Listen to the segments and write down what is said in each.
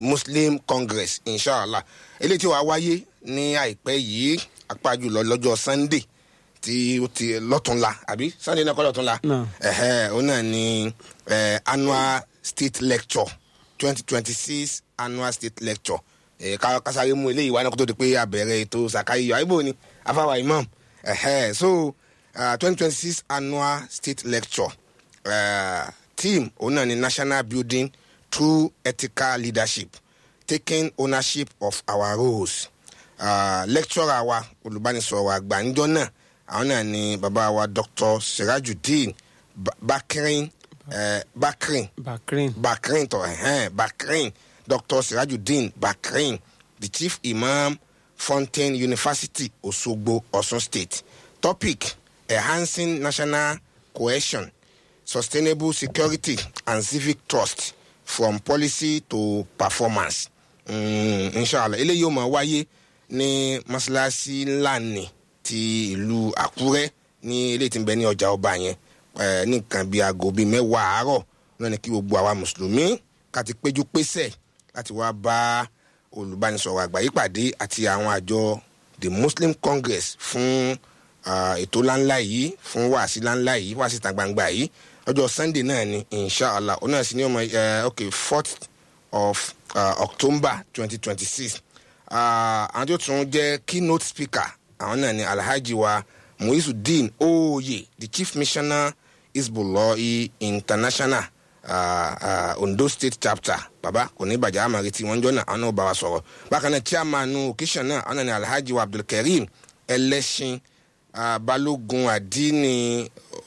muslim congress inshallah eléyìí tí wàá wáyé ní àìpẹ́ yìí apá jùlọ lọ́jọ́ sunday tí ó ti lọ́túnla àbí sunday náà kọ́ lọ́túnla Náà. ẹ̀hẹ́ òun náà ni eh, annual state lecture twenty twenty six annual state lecture eh, ká kásáré mú eléyìí wá náà kó tó di pé abẹ̀rẹ̀ ètò sàkáyọ̀ àyíbò ni afáwà imam ẹ̀hẹ́ so twenty twenty six annual state lecture uh, team òun náà ni national building through ethical leadership taking ownership of our roles uh, lecturer wa olùbánisọ̀rọ̀ àgbà níjọ́ náà àwọn náà ni bàbá wa dr sirajudeen Ba- bakrin uh, bakrin bakrin bakrin tọ ẹhẹn bakrin dr sirajudeen bakrin the chief imam fountain university osogbo osun state topic enhancing national cohesion sustainable security and civic trust from policy to performance mm, inshallah eléyìí ó máa wáyé ní mọ́ṣáláṣí ńlá ni ti ìlú àkúrẹ́ ní eléyìí tí ń bẹ ní ọjà ọba yẹn eh, ní nǹkan bíi aago bíi mẹ́wàá àárọ̀ náà ni kí gbogbo àwa mùsùlùmí ká ti péjú pésẹ̀ láti wá bá olùbánisọ̀rọ̀ àgbáyé pàdé àti àwọn àjọ the muslim congress fún ah, ètò ńláńlá yìí fún wàásí ńláńlá yìí wàásí ìta gbangba yìí ọjọ́ sunday náà ni inshallah ọ̀nà sí ní ọmọ eh, ok fourth of uh, october twenty twenty six àwọn tó tún jẹ́ keynote speaker àwọn náà ni alhaji wa muizudeen oye the chief missioner isbullahi international uh, uh, ondo state chapter baba kò ní bàjẹ́ àmàrí tí wọ́n jọ náà àwọn náà bá wa sọ̀rọ̀ bákan náà chairman occasion náà àwọn náà ni alhaji wa abdulkareem ẹlẹ́sìn uh, balógun àdínní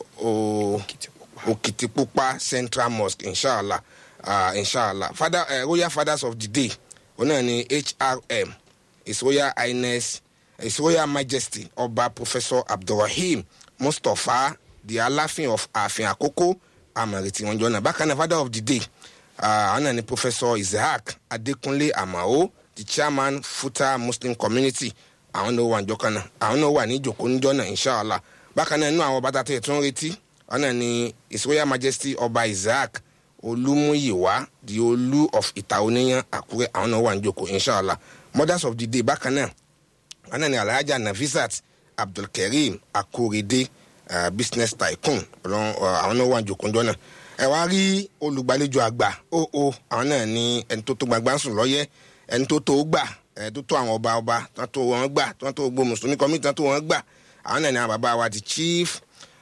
o- òkìtìpupa central mosque inshallah uh, inshallah father uh, royal fathers of the day òun náà ni hrm his royal highness his royal majesty ọba professor abdulrahim mustapha the aláfin of ààfin àkókò àmàrètí wọn jọ náà bákan náà father of the day àwọn náà ni professor isaac adekunle amao the chairman futa muslim community àwọn náà wà níjọ kan náà àwọn náà wà ní ìjòkó níjọ náà inshallah bákan náà inú àwọn bàtà tẹ̀ tó ń retí àwọn náà ni his royal majesty ọba isaac olúmúyìwá the olú of ìta oníyan àkúrẹ́ àwọn náà wà níjòkó inshallah mothers of the day bákan náà àwọn náà ni alhaja nafisat abdulkareem akorede uh, business tycoon ọlọ́run, uh, àwọn náà wà níjòkó níjọ náà ẹ wá rí olùgbàlejò àgbà ó ó àwọn náà ní ẹni tó tó gbàgbà ń sùn lọ́yẹ́ ẹni tó tó gbà ẹni tó tó àwọn ọba ọba tó tó wọn gbà tó tó gbogbo mùsùlùmí kọ́mí tó tó wọn gbà àwọn náà ní àwọn bàbá wa the chief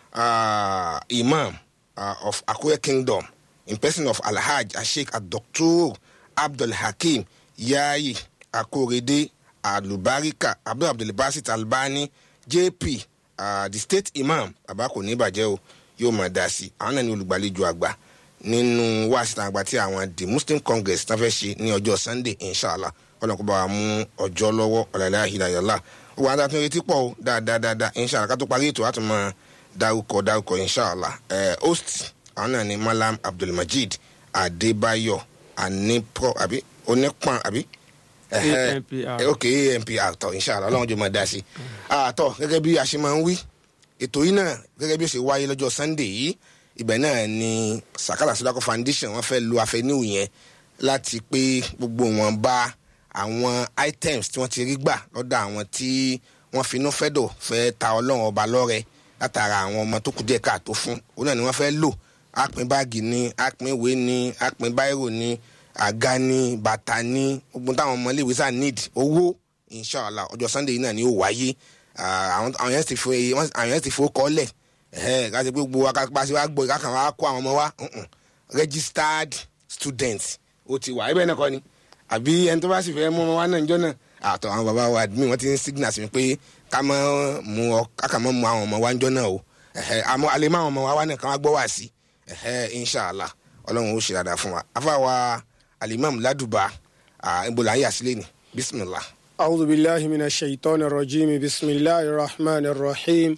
uh, imam uh, of akure kingdom in person of alhaj asheik adoktor abdulhakeem yayi akorede alubarika abdul abdulbasit albani jp uh, the state imam bàbá kò ní bàjẹ́ o yóò máa dá sí i àwọn náà ní olùgbàlejò àgbà nínú wáṣítà àgbà tí àwọn the muslim congress tán fẹ́ ṣe ní ọjọ́ sunday inshallah ọlọ́kùnrin bá wa mú ọjọ́ lọ́wọ́ ọ̀làlẹ́ àhìláyàlá ó wà á tún retí pọ̀ o dáadáa dáadáa inshallah ká tó parí ètò àti máa dárúkọ dárúkọ inshallah ẹ̀ host àwọn náà ní malam abdulmajid adébáyọ̀ anipro àbí onípọ̀n àbí ẹ̀hẹ́, ANPR. ẹ̀, ok ampr tọ̀ inshallah ọlọ́run jọ máa dá sí i àtọ̀ gẹ́gẹ́ bí a ṣe máa ń wí ètò yìí náà gẹ́gẹ́ bí ó ṣe wáyé lọ́jọ́ sunday yìí ibẹ̀ náà ni sakala sodako foundation wọ́n fẹ́ lo àfẹnú yẹn láti pé gbogbo wọn bá àwọn items tí wọ́n ti rí gbà lọ́dọ̀ àwọn tí wọ́n finú fẹ́dọ̀ fẹ́ ta ọlọ́run ọba lọ́rẹ látara àwọn ọmọ tó kù díẹ̀ káàtó fún òun náà ni wọ́n fẹ́ lò àpín báàgì ni àpín ìwé ni àpín báírò ni àga ni bàtà ni gbogbo táwọn ọmọ iléèwé sá need owó inshallah ọjọ́ sunday yìí náà ni ó wáyé Ah, àwọn àwọn yẹn ti fo wọ́n- àwọn yẹn ti fo kọ́lẹ̀ ẹ̀hẹ́ káṣí pé gbogbo akápàṣẹ wa gbọ́ ìkákan wa kó àwọn ọmọ wa mm-mm. registered student ó ti wà ibẹ̀ náà kọ́ ni àbí ẹni tó bá sì fẹ́ mú ọmọ wa náà níjọ́ náà àtọ̀ àwọn bàbá wa admin wọ́n ti ń signal sí mi pé ká mọ́ mu ọ káka mọ́ mu àwọn ọmọ wa níjọ́ náà o ẹ̀hẹ́ àmọ́ alẹ́ mọ́ àwọn ọmọ wa wá náà kàn wá gbọ́ wá sí ẹ̀hẹ́ inshallah ọlọ́run ó ṣe dáadáa fún wa afáwa alimam laduba ibola ayé àsílẹ̀ ni bismillah. أعوذ بالله من الشيطان الرجيم بسم الله الرحمن الرحيم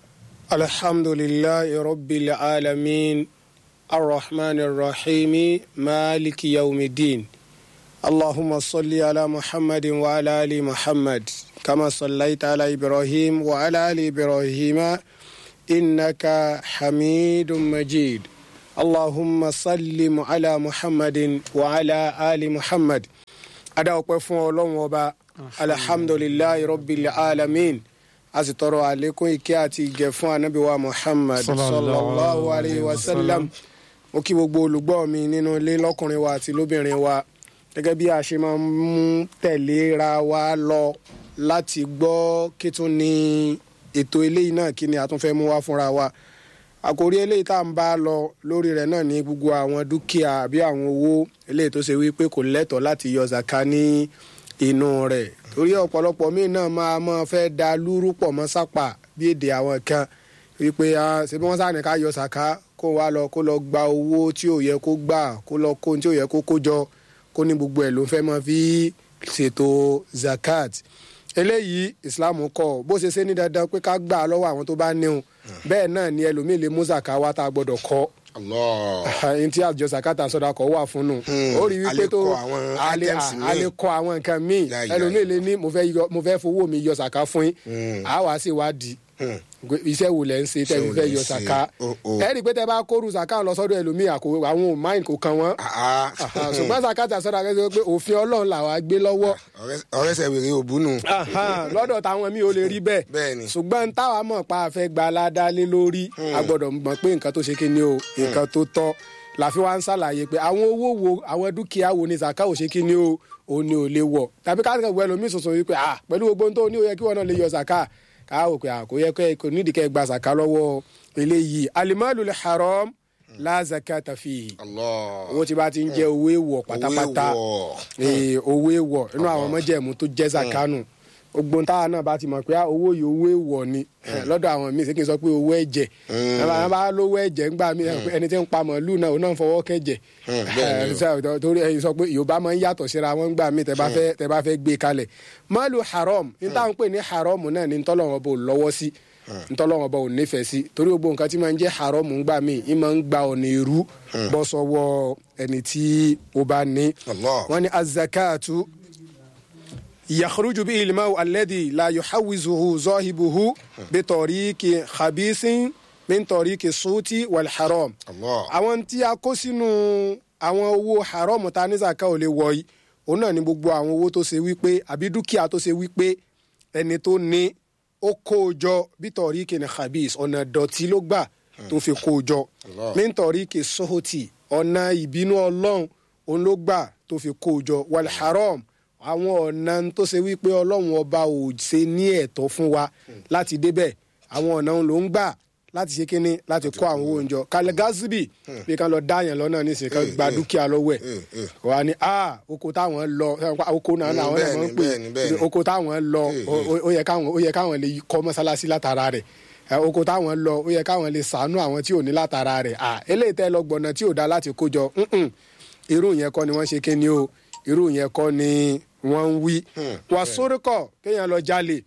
الحمد لله رب العالمين الرحمن الرحيم مالك يوم الدين اللهم صل على محمد وعلى آل محمد كما صليت على إبراهيم وعلى آل إبراهيم إنك حميد مجيد اللهم صل على محمد وعلى آل محمد adá ọpẹ́ fún ọlọ́run ọba alhamdulilayi rabbil alamin a sì tọrọ àlékún ìkẹ́ àti ìgẹ̀ fún anabi wa muhammad sallallahu alayhi wa sallam mo kí gbogbo olùgbọ́ mi nínú ilé lọ́kùnrin wa àti lóbìnrin wa gẹ́gẹ́ bí a ṣe máa ń mú tẹ̀léra wa lọ láti gbọ́ kí tún ní ètò eléyìí náà kí ni a tún fẹ́ mú wá fúnra wa àkòrí eléyìí tá à ń bá lọ lórí rẹ̀ náà ní gbogbo àwọn dúkìá àbí àwọn owó eléyìí tó ṣe wípé kò lẹ́tọ̀ọ́ láti yọ zaka ní inú rẹ̀ torí ọ̀pọ̀lọpọ̀ míì náà máa máa fẹ́ da lúrú pọ̀ mọ́ sápà bí èdè àwọn kan wípé ṣe bí wọ́n sáà ní ká yọ zaka kó wá lọ kó lọ gba owó tí ò yẹ kó gbà kó lọ kó tí ò yẹ kó kó jọ kó ní gbogbo ẹ̀ ló fẹ́ máa fi ṣètò zakat eléyìí islam kọ bó ṣe ṣe ní dandan pé ká gbà lọ́wọ́ àwọn tó bá níhun bẹ́ẹ̀ náà ni ẹlòmíì lè mú zaka wá tá a gbọ́dọ̀ kọ́ ẹni tí àjọ zakata sọdọ kọ wà fún un ó rí wípé tó a lè kọ àwọn nǹkan míì ẹlòmíì lè ní mo fẹ́ fowó mi yọ zaka fún yín àá wá sí ìwádìí iṣẹ́ wo lẹ̀ ń ṣe tẹ́ fi fẹ́ yọ sàká ẹ rí i pé tẹ́ bá kóru sàká lọ sọ́dọ̀ ẹlòmíì àwọn ò máìn kò kan wọ́n ṣùgbọ́n sàká tà sọ́dọ̀ akẹ́kọ̀ọ́ pé òfin ọlọ́run làwa gbé lọ́wọ́. ọ̀rẹ́ sẹ̀ wèrè òbúnú. lọ́dọ̀ táwọn míì ó lè rí bẹ́ẹ̀ ṣùgbọ́n táwa mọ̀ pa àfẹ́ gba aládàálé lórí a gbọ́dọ̀ mọ̀ pé nǹkan tó ṣe kí ni o nǹkan tó tọ́ làfi wá ń ṣàlàyé pé àwọn owó wo àwọn dúkìá wo ni sàká ò ṣe kí ni o ò ní ò lè wọ̀ tàbí káàkiri ẹlòmíì sọ̀sọ̀ wípé pẹ̀lú gbogbo ohun tó ní ó yẹ kí wọ́n náà lè yọ sàká káwò pé àkóyẹ kò nídìí kẹ́ gba zaka lọ́wọ́ eléyìí alimalu le haram la zakata fihi owó tí bá ti ń jẹ owó èèwọ̀ pátápátá owó èèwọ̀ inú àwọn ọmọjẹ̀mú tó jẹ́ zakanu ogbon táwa náà bá ti mọ̀ pé owó yìí owó èèwọ̀ ni lọ́dọ̀ àwọn míì sẹ́kìn sọ pé owó ẹ̀jẹ̀ ẹ̀ bá lówó ẹ̀jẹ̀ ńgbà mí ẹni tí ń pa màálù náà ó náà ń fọwọ́ kẹ̀jẹ̀ torí ẹ̀yin sọ pé yorùbá máa ń yàtọ̀ síra wọn ńgbà mí tẹ́ bá fẹ́ gbé kalẹ̀ màálù haram ní táwọn pè ní haram náà ní ntọ́lọ́wọ́n bò lọ́wọ́ sí ntọ́lọ́wọ́n bò nífẹ̀ẹ́ sí torí gbogbo nǹkan tí máa ń jẹ́ haram ńgbà mí ì máa ń gba ọ̀nà èrú bọ́ sọ́wọ́ ẹni tí ó bá ní wọ́n ní azakatu يخرج به الماء الذي لا يحوزه ظاهبه بطريق خبيث من طريق الصوت والحرام àwọn tí a kó sínú àwọn owó haram ta ní zaka ò lè wọ̀ yìí òun náà ni gbogbo àwọn owó tó ṣe wípé àbí dúkìá tó ṣe wípé ẹni tó ní ó kó o jọ bí tọ̀ríkì ní khabis ọ̀nà dọ̀tí ló gbà tó fi kó o jọ min tọ̀ríkì sohoti ọ̀nà ìbínú ọlọ́run òun ló gbà tó fi kó o jọ wal haram àwọn ọ̀nà tó ṣe wípé ọlọ́run ọba ò ṣe ní ẹ̀tọ́ fún wa láti débẹ̀ àwọn ọ̀nà ló ń gbà láti ṣe kínní láti kó àwọn owó oúnjọ kalẹ̀ gazibi bí kan lọ dáyàn lọ́nà nísìnyí kan gba dúkìá lọ́wọ́ ẹ̀ wà ní a oko táwọn lọ oko náà làwọn náà máa ń pè oko táwọn lọ ó yẹ káwọn lè kọ́ mọ́sálásí látara rẹ̀ oko táwọn lọ ó yẹ káwọn lè sàánú àwọn tí ò ní látara rẹ̀ eléyìí tẹ́ lọ gbọ̀nà tí ò dá láti kó jọ irú yẹn kọ́ ni wọ́n ṣe kínní o irú yẹn kọ́ ni wọ́n ń wí. wà sórúkọ kéèyàn lọ jalè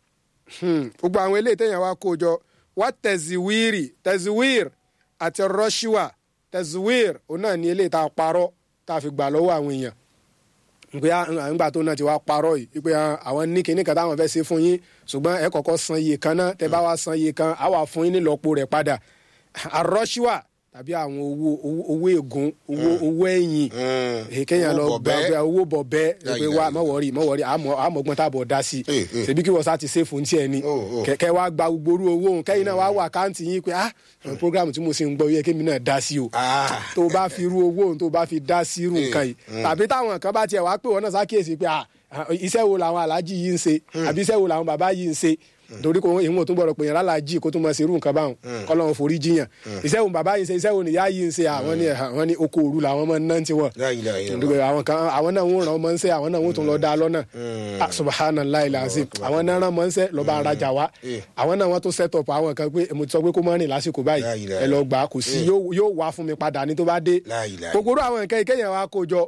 gbogbo àwọn eléyìí téèyàn wá kó jọ wá tẹ̀síwìrì tẹ̀síwìr àti rọ́ṣíwà tẹ̀síwìr òun náà ní eléyìí tá a parọ́ tá a fi gbà lọ́wọ́ àwọn èèyàn pé àgbà tó náà ti wá parọ́ yìí pé àwọn ní kinní kan táwọn fẹ́ ṣe fún yín ṣùgbọ́n ẹ kọ́kọ́ san iye kan náà tẹ bá wá san iye kan á wà fún yín nílọ́po rẹ̀ padà àrọ́ṣíwà tàbí àwọn owó owó ègún owó owó ẹ̀yìn kéèyàn lọ gba owó bọ̀bẹ́ pé wá mọ̀wọ́rì mọ̀wọ́rì àmọ̀gbọ́n tàbọ̀ dá sí i ṣèbí kí wọ́n sá ti ṣe fún tiẹ̀ ni kẹ̀kẹ́ wá gba gbogbo owó òun kẹ́yìn náà wá wà káǹtì yín pé ah program tí mo ṣe ń gbọ́ yẹ kémi náà dá sí o tó bá fi irú owó òun tó bá fi dá sí irú nǹkan yìí tàbí táwọn kan bá tiẹ̀ wá pé wọ́n náà ṣàkíyèsí pé iṣẹ́ wo làwọn aláàjì yìí ń ṣe àbí iṣẹ́ wo làwọn bàbá yìí ń ṣe torí kò ìwọ̀n tó gbọ́dọ̀ pè yàn lálàájì kó tó máa ṣerú nǹkan báwọn kọ́lọ́run forí jiyàn iṣẹ́ wo bàbá yìí ń ṣe iṣẹ́ wo nìyá yìí ń ṣe àwọn ní àwọn ní oko òru làwọn máa ń ná tiwọn àwọn kan àwọn náà ń ràn ọmọ ń ṣe àwọn náà ń tún lọ dá lọ́nà subhanallahi lazim àwọn náà ràn mọ́ ń ṣe lọ́ba arajà wa àwọn náà wọ́n tún set up àwọn kan pé mo ti sọ pé kó má rìn lásìkò báyìí ẹ lọ gbà kò sí yóò wá fún mi padà ní tó bá dé kòkòrò àwọn nǹkan ìkẹyìn wa kó jọ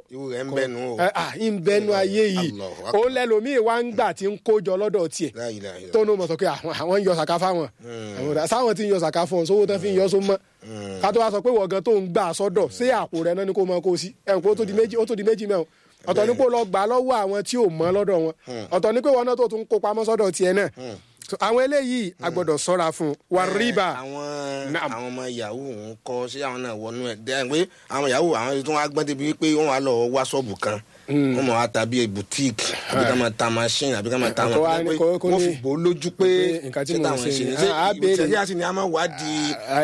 ń bẹnu ayé yìí òun lẹlòmíì wá ń gbà tí ń kó jọ lọ́dọ̀ tiẹ̀ tó ní mo sọ pé àwọn ń yọ sàká fáwọn sáwọn tí ń yọ sàká fún ọ sówó tán fi ń yọ só mọ ká tó wá sọ pé wọ̀gán tó ń gbà sọ́dọ̀ sí àpò rẹ náà ni kó mọ kó sí ẹ̀ ń kó tó di méjì ó tó di méjì mẹ́wọ̀n ọ̀tọ̀ ní pé lọ gbà lọ́wọ́ àwọn tí ò mọ́ lọ́dọ̀ wọn ọ̀tọ̀ ní pé wọn náà tó tún kó pamọ́ sọ́dọ̀ tiẹ̀ náà àwọn eléyìí a gbọ́dọ̀ ṣọ́ra fún wa rìbá. àwọn àwọn ọmọ yahoo ń kọ sí àwọn náà wọnú ẹ dẹ́n pé àwọn yahoo àwọn tó wá gbọ́n débi pé wọ́n wá lọ wá ṣọ́ọ̀bù kan wọn mọ̀ wá ta bíi boutique àbí ká máa ta machine àbí ká máa ta Kó wá àwọn ní- kó- kó wọ́n ní- fi bò ó lójú pé pé nǹkan tí ṣé mò ń táwọn ṣe ṣe ni ni. ṣé Ah, á béèrè. ìbùtẹ́lẹ̀ àti ni a máa wádìí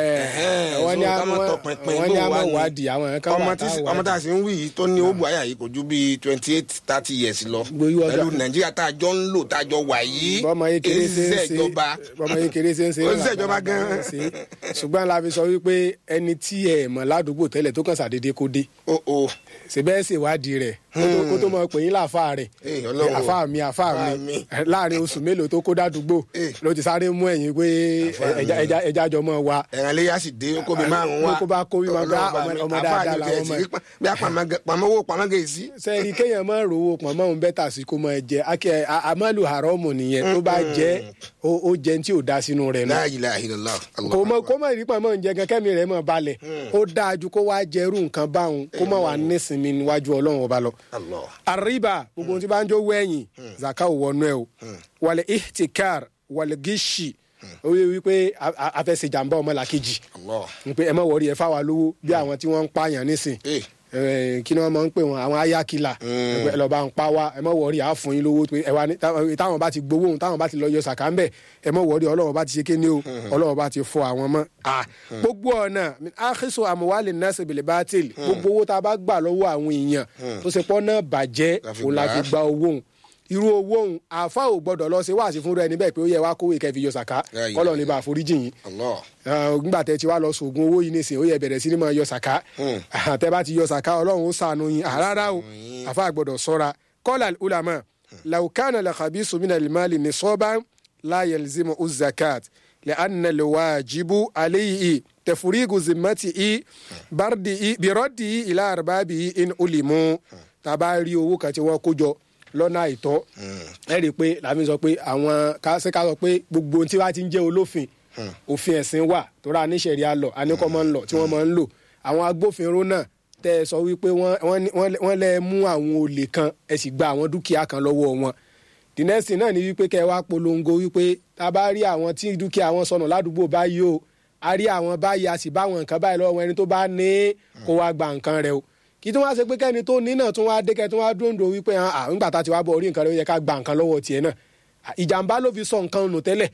wọ́n ní ká máa àwọn tọpinpin wọ́n ní bó àwọn wá ní. wádìí àwọn ẹ̀ka ọmọ wà tí tá ọmọ tá a sì ń wí yìí tó ní ó bu àyà yìí kò ju bíi twenty eight thirty years lọ Gbogbo yíwọ́ pẹ̀lú gbà- nàìjíríà tá a jọ ń lò tá a jọ wà yìí bọ́mọ yìí kéré ṣe ń èyí ṣe ìjọba bọ́mọ yìí kéré ṣe ń ṣe Ó ṣiṣẹ́ ìjọba gan-an. ṣùgbọ́n la fi sọ wípé ẹni tí ẹ mọ̀ ládùúgbò tẹ́lẹ̀ tó kàn ṣàdédé kó dé o o ṣèbẹ́ ṣèwádìí rẹ̀ kó tó- kó tó mọ pè yín láàfáà rẹ̀ Eh, Ọlọ́run. àfáà mi àfáà Àfáà mi mi. láàrin oṣù mélòó tó kó dádúgbò Eh. ló ti sáré mú ẹ̀yìn pé Àfáà mi. ẹja ẹja ẹja jọ mọ́ wa ẹ̀ràn léyà sì dé kó bí márùn wá Kó bá kó bí máa bá Ọlọ́run bá ọmọ- mi. ọmọ Àfáà dáadáa ni làwọn tiẹ̀ ọmọ sí, bí a pàmò pàmògè sí. sẹ́ẹ̀rì kéèyàn máa rówó pọ̀nmọ́ òun bẹ́tà sí kó máa jẹ akẹ́ àmàlù haramu nìyẹn tó bá jẹ́ ó ó jẹ́ tí ò da sínú rẹ̀ náà La ilaha illallah. kò mọ kó mọ ìrí pọ̀nmọ́ oúnjẹ gan kẹ́mi rẹ̀ mọ̀ balẹ̀ ó dáa ju kó wá jẹrú nǹkan báwọn kó mọ̀ wá nísìnyí níwájú ọlọ́run ọba lọ. Allah. àríbà gbogbo ohun tí bá ń jó wẹ̀yìn zaka ò wọnú ẹ o wàlẹ̀ ihtikar wàlẹ̀ gíṣì ó yẹ wípé a- a- afẹsẹ̀ jàǹbá ọmọlàkejì Allah. pé ẹ mọ̀ wọ̀rí ẹ fáwa lówó bí àwọn tí wọ́n ń pààyàn nísìn Eh. Eh, kí ni wọ́n máa ń pè wọ́n àwọn ayákìlà ẹ lọ́ọ́ bá ń pa wá ẹ mọ̀ wọ̀rí àá fún yín lówó pé ẹ wá ní táwọn táwọn bá ti gbowó òun táwọn bá ti lọ yọ sàkà ń bẹ̀ ẹ mọ̀ wọ̀rí ọlọ́run bá ti ṣe kéde o ọlọ́run bá ti fọ àwọn mọ́ à gbogbo ọ̀nà àkíso àmúwálé nẹ́sẹ̀ bèlè bá tèlè gbogbo owó tá a bá gbà lọ́wọ́ àwọn èèyàn tó ṣe pọ́n náà bàjẹ́ La fi òun la gbà fi á. gba owó òun irú owó òun àáfà ò gbọdọ̀ lọ ṣe wáàsí fúnra ẹni bẹ́ẹ̀ pé ó yẹ wá kówó ìkẹfì yọ sàkà Ya, ya, kọ́lọ̀ ní bá àforíjì yín Allah. nígbà tẹ ti wá lọ sògùn owó yìí nísìnyí ó yẹ bẹ̀rẹ̀ sí ni máa yọ sàká tẹ bá ti yọ sàká ọlọ́run ó sànù yín àràrà o àfa gbọ́dọ̀ sọ́ra kọ́lá ulama laukana lakabi sumina limali ni sọ́ba láyé lzimu uzakat lè anna lè wájibu aléyìí tẹfurigu zimmati i bardi i birọ́di i ilá arbabi i in ulimu tàbá rí owó kan tí wọ́n kó jọ lọ́nà àìtọ́ ẹ rí i pé làmì sọ pé àwọn ká ṣe ká sọ pé gbogbo ohun tí wàá ti ń jẹ́ olófin òfin ẹ̀sìn wà tó rà níṣẹ̀rí àlọ́ àníkọ́ máa ń lọ tí wọ́n máa ń lò àwọn agbófinró náà tẹ́ ẹ sọ wípé wọ́n- wọ́n ní- wọ́n wọ́n lẹ́ mú àwọn olè kan ẹ sì gba àwọn dúkìá kan lọ́wọ́ wọn the next thing náà ni wípé kẹ́ ẹ wá polongo wípé tá a bá rí àwọn tí dúkìá wọn sọnù ládùúgbò báyìí o a rí àwọn báyìí a sì bá àwọn nǹkan báyìí lọ́wọ́ ẹni tó bá ní kó wá gba nǹkan rẹ o kí tí wọ́n á ṣe pé kẹ́ni tó ní náà tún wá dé kẹ́ tí wọ́n á dúró wípé à ń gbà tá a ti wá bọ̀ orí nǹkan rẹ ó yẹ ká gba nǹkan lọ́wọ́ tiẹ̀ náà ìjàmbá ló fi sọ nǹkan nù tẹ́lẹ̀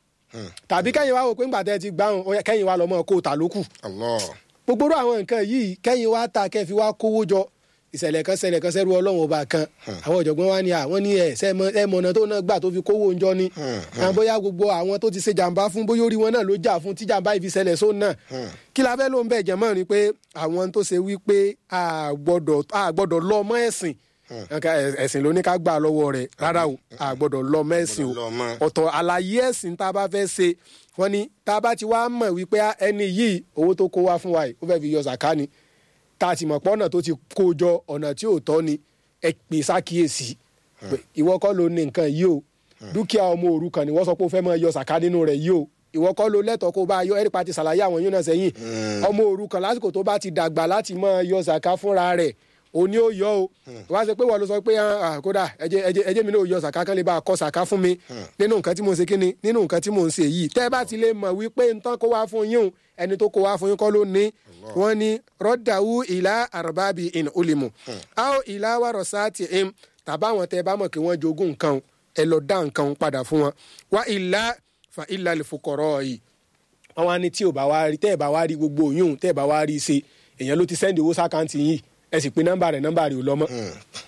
tàbí kẹ́yìn wá wò pé ńgbà tẹ́ ẹ ti gbáhùn ó yẹ kẹ́yìn wá lọ́mọ kó ta lókù Allah. gbogbo irú àwọn nǹkan yìí kẹ́yìn wá ta kẹ́ fi wá kówó jọ ìṣẹ̀lẹ̀ kan ṣẹlẹ̀ kan sẹ́rú ọlọ́run ọba kan àwọn ọ̀jọ̀gbọ́n wa ní àwọn ní ẹ̀ ẹ̀mọ̀nà tó náà gbà tó fi kówó oúnjọ ni àwọn bóyá gbogbo àwọn tó ti ṣe jàǹbá fún bóyá orí wọn náà ló jà fún tí jàǹbá yìí fi ṣẹlẹ̀ sóun náà kí la fẹ́ ló ń bẹ̀ jẹ̀mọ́ ni pé àwọn tó ṣe wí pé a gbọ́dọ̀ a gbọ́dọ̀ lọ mọ́ ẹ̀sìn Nǹkan ẹ̀- ẹ̀sìn ló ní ká gbà lọ́wọ́ rẹ̀ rárá o a gbọ́dọ̀ lọ mọ́ ẹ̀sìn o Gbọ́dọ̀ lọ mọ́. ọ̀tọ̀ àlàyé ẹ̀sìn tá a bá fẹ́ ṣe wọ́n ní tá a bá ti wá mọ̀ wípé á, ẹni yìí owó tó kó wá fún wa yìí ó fẹ́ fi yọ sàká ni tá a ti mọ̀ pé ọ̀nà tó ti kó jọ ọ̀nà tí ò tọ́ ni ẹ pè sákìyèsí pé ìwọ kọ́ ló ní nǹkan yìí o dúkìá ọmọ òrukàn ni wọ́n sọ pé ó fẹ́ máa yọ sàká nínú rẹ̀ yìí o ìwọ kọ́ ló lẹ́tọ̀ọ́ kó bá yọ ẹ̀rí pa ti ṣàlàyé àwọn yóò náà sẹ́yìn ọmọ òrukàn lásìkò tó bá ti dàgbà láti máa yọ sàká fúnra rẹ̀ òní ó yọ o wá ṣe pé wọ́n ló sọ pé ah, ah, kódà ẹjẹ ẹjẹ ẹjẹ mi náà ò yọ sàká kan lè bá a kọ sàká fún mi nínú nǹkan tí mo ń ṣe kíni nínú nǹkan tí mo ń ṣe yìí tẹ́ ẹ bá ti lè mọ̀ wípé nǹkan kó wá fún yín o ẹni tó kó wá fún yín kọ́ ló ní wọ́n ní rọ́dàwù ìlà àrùbábì in ulimu a ó ìlà wàrọ̀ sáàtì im tàbáwọn tẹ́ ẹ bá mọ̀ kí wọ́n jogún nǹkan o, ẹ lọ dá nǹkan o padà fún wọn wá ìlà fa ìlà lè fòkọ̀rọ̀ yìí wọ́n wá ní tí ò bá wá rí tẹ́ ẹ̀ bá wá rí gbogbo òyìn tẹ́ ẹ̀ bá wá rí ṣe èèyàn ló ti sẹ́ndì owó sákàǹtì yìí ẹ sì pé nọ́mbà rẹ̀ nọ́mbà rẹ̀ ò lọ mọ́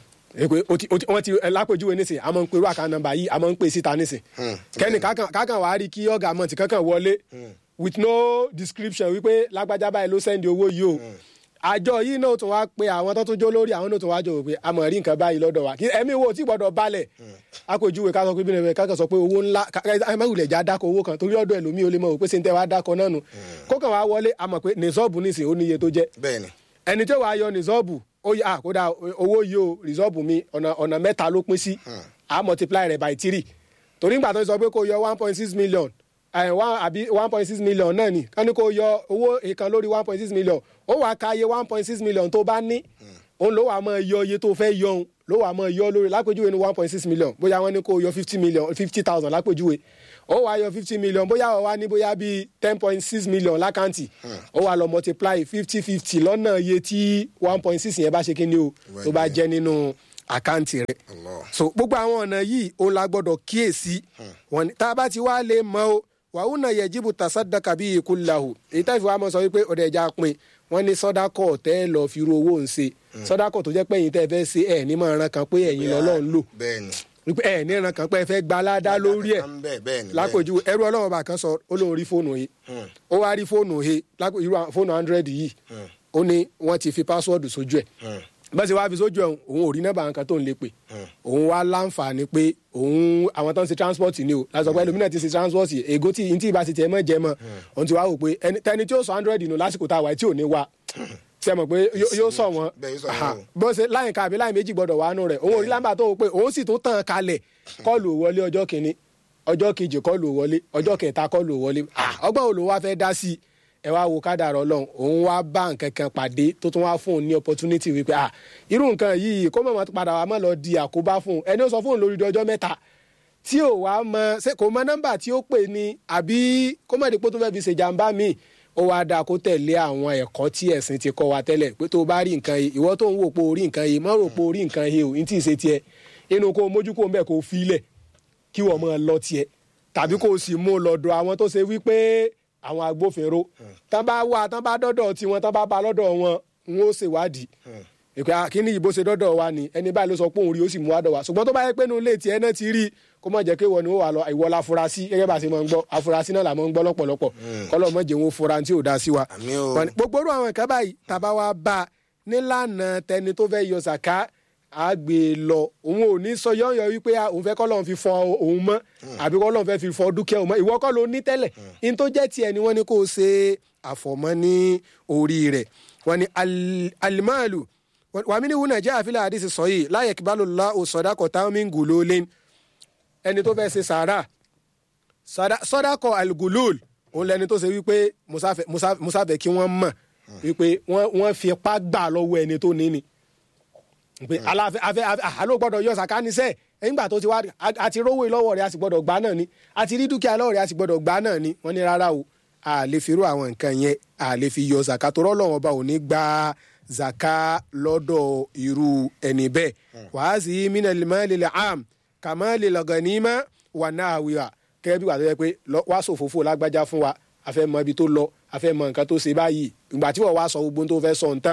ẹ pé o ti o ti wọ́n ti ẹ lápèjúwe nísìn a máa ń pe irú àká nọ́mbà yìí a máa ń pè síta nísìn kẹ́ni kákan kákan wàá rí kí ọ̀gá mọ̀tì kankan wọlé with no description wípé lágbájá báyìí ló sẹ́ndì owó yìí o àjọ yìí náà tún wá pe àwọn tó tún jó lórí àwọn náà tún wá jọ wò pé a mọ̀ rí nǹkan báyìí lọ́dọ̀ wa kí ẹ̀mí wo tí gbọ́dọ̀ balẹ̀ àpèjúwe ká sọ pé bínú ẹ̀ kákan sọ pé owó ńlá ẹ má wulẹ̀ já dákọ̀ owó kan torí ọ̀dọ̀ ẹlòmíì ó lè mọ̀ wò pé ṣe ń tẹ́ wá dákọ̀ náà nù kókàn wá wọlé a mọ̀ pé nìṣọ́ọ̀bù nísìn ó níye tó jẹ́ bẹ́ẹ̀ni ẹni tí ó wàá yọ nìṣọ́ọ̀bù ó yà kódà owó yìí o nìṣọ́ọ̀bù mi ọ̀nà ọ̀nà mẹ́ta ló pín sí a multiply rẹ̀ by three torí nígbà tó ń sọ pé kó yọ one point six million ẹ̀ one àbí one point six million náà ni kán ní kó yọ owó ìkan lórí one point six million ó wàá ka iye one point six million tó bá ní òun ló wàá máa yọ iye tó fẹ́ yọ òun ló wàá máa yọ lórí lápèjúwe ní one point six million bóyá wọ́n ní kó yọ fifty million fifty thousand lápèjúwe ó wàá yọ fifty million bóyá ó wá ní bóyá bíi ten point six million lákàntì ó wàá lọ multiply fifty fifty lọ́nà iye tí one point six yẹn bá ṣe kí ni o tó bá jẹ́ nínú àkáǹtì rẹ Allah. so gbogbo àwọn ọ̀nà yìí òun la gbọ́dọ̀ kíyèsí wọn ni tá a bá ti wá lè mọ o wàhùn náà yẹjibu tasadaka bíi ikú lahu èyí tá ìfowópamọ́ sọ wípé ọ̀dẹ̀ ẹja pin wọ́n ní sọ́dákọ̀ tẹ́ lọ fi ru owó ń ṣe sọ́dákọ̀ tó jẹ́ pé ẹ̀yin tẹ́ fẹ́ ṣe ẹ̀ ní máa ran kan pé ẹ̀yin lọ́lọ́run lò bẹ́ẹ̀ ni. wípé ẹ̀ ní ran kan pé ẹ fẹ́ gba aládá lórí ẹ̀ bẹ́ẹ̀ bẹ́ẹ̀ ni. lápèjú ẹrú ọlọ́run bá kan sọ ó lóun rí fóònù he ó wá rí fóònù he lápò irú àwọn fóònù hundred yìí ó ní wọ́n ti fi pásíwọ́ọ̀dù sójú ẹ̀ bá ṣe wá fi sójú ẹ̀ òun ò rí nọ́mbà nǹkan tó ń lè pè òun wá láǹfààní pé òun àwọn tó ń ṣe transport ni o láti sọ pé ẹlòmínà ti ṣe transport ègó tí ntí ìbá ti tiẹ̀ mọ́ jẹ mọ́ òun ti wá wò pé ẹni- tẹni tí ó sọ hundred nù lásìkò tá a wà tí ò ní wa ṣe mọ̀ pé yó- yóò sọ wọn Bẹ́ẹ̀ yóò sọ wọn Aha. o. bó ṣe láyìn ká àbí láyìn méjì gbọdọ̀ wà nù rẹ̀ òun ò rí lámbà tó wò pé òun sì tún tàn kalẹ̀ kọ́ọ̀lù ò wọlé ọjọ́ kìíní ọjọ́ kejì kọ́ọ̀lù ò wọlé ọjọ́ kẹta kọ́ọ̀lù ò wọlé Ah, ọgbọ́n wo ló wá fẹ́ dá sí i ẹ wá wo kádàrá ọlọ́run òun wá bá nǹkan kan pàdé tó tún wá fún un ní opportunity wípé ah irú nǹkan yìí kó mọ̀ mọ́ padà wá mọ́ lọ di àkóbá fún un ẹni ó sọ fún un lórí di ọjọ́ mẹ́ta tí ò wá mọ ṣé kò mọ nọ́mbà tí ó pè ní àbí kó mọ̀ dípò tó fẹ́ fi ṣèjàmbá míì ó wá dáa kó tẹ̀lé àwọn ẹ̀kọ́ tí ẹ̀sìn ti kọ́ wa tẹ́lẹ̀ pé tó o bá rí nǹkan yìí ìwọ tó ń wò pé o rí nǹkan yìí mọ́ rò pé o rí nǹkan yìí o ní tí ì ṣe tiẹ̀ inú kó o mójú kó o ń bẹ̀ kó o fi ilẹ̀ kí wọ́n máa lọ tiẹ̀ tàbí kó o sì mú un lọ́dọ̀ àwọn tó ṣe wípé àwọn agbófinró tán bá wà tán bá dọ́dọ̀ tiwọn tán bá ba lọ́dọ̀ wọn n ó ṣèwádìí ìpè àkíní ìbò ṣe dọ́dọ̀ wa ni ẹni báyìí ló sọ pé òun rí ó sì mú wá dọ̀ wá ṣùgbọ́n tó bá yẹ pé inú ilé tiẹ̀ náà ti rí kó má jẹ́ pé ìwọ ni ó wà lọ ìwọ la afurasí gẹ́gẹ́ bá a ṣe máa ń gbọ́ afurasí náà là máa ń gbọ́ lọ́pọ̀lọpọ̀ kọ́lọ́ mọ̀ jẹ́ wọn fura tí ò dá sí wa. Àmín o. Wọ́n ní gbogbo orú àwọn nǹkan báyìí tàbá wa bá a nílànà tẹni tó fẹ́ yọ sàká á gbé e lọ òun ò ní sọ yọ̀ọ̀yọ̀ wípé ah, òun fẹ́ kọ́ lọ́n fi fọ òun mọ́ àbí kọ́ lọ́n fẹ́ fi fọ dúkìá òun mọ́ ìwọ kọ́ ló ní tẹ́lẹ̀ in tó jẹ́ tiẹ̀ ni wọ́n ní kó o ṣe àfọ̀mọ́ ní orí rẹ̀ wọ́n ní al- alimalu wàmí ní wúnà jẹ́ àfilẹ̀ àdìsí sọ yìí láyé kíbalò la òsọdakọ̀ táwọn mi ń gùn lólé ẹni tó fẹ́ ṣe sàárà sọdá- sọdakọ̀ algulul òun lẹni tó ṣe wípé musafẹ Musa- musafẹ kí wọ́n mọ̀ wípé wọ́n wọ́n fi ipá gbà lọ́wọ́ ẹni tó ní ni pé aláfẹ afẹ afẹ àló gbọ́dọ̀ yọ sàkánisẹ nígbà tó ti wá a- àti rówó lọ́wọ́ rẹ̀ a sì gbọ́dọ̀ gbà náà ni àti rí dúkìá lọ́wọ́ rẹ̀ a sì gbọ́dọ̀ gbà náà ni wọ́n ní rárá o a lè fi irú àwọn nǹkan yẹn a lè fi yọ zaka tó rọlọ́wọ́ ọba ò ní gba zaka lọ́dọ̀ irú ẹni bẹ́ẹ̀ wàá sí mina limali le am kàmáli lọgànnímà wà náà wíwà kẹ́ bí wà tó yẹ pé lọ- wá sòfófó lágbájá fún wa a fẹ́ mọ ibi tó lọ a fẹ́ mọ nǹkan tó ṣe báyìí ìgbà tí wọ́n wá sọ gbogbo ohun tó fẹ́ sọ nǹkan